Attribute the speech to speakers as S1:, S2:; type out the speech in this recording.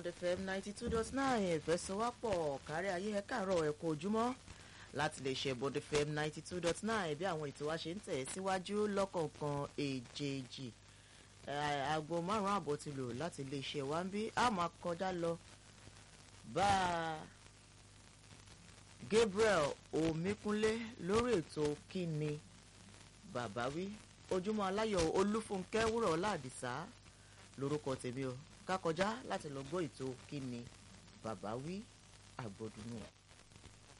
S1: bond fm ninety two dot nine ìfẹsọwápọ̀ kárí ayé ẹ káàárọ̀ ẹ kú ojúmọ́ láti lè ṣe bond fm ninety two dot nine bí àwọn ètò wa ṣe ń tẹ̀ síwájú lọ́kọ̀ọ̀kan èjèèjì aago márùn-ún àbọ̀ ti lò láti lè ṣe wá ń bí a máa kọjá lọ bá Gabriel Omíkúnlé lórí ètò kíni bàbá wí ojúmọ́ aláyọ̀ Olúfúnkẹ́ wúrọ̀ ládìsá lórúkọ tèmi o ká kọjá láti lọ gbọ́ ètò kíni bàbá wí àgbọ̀dúnú.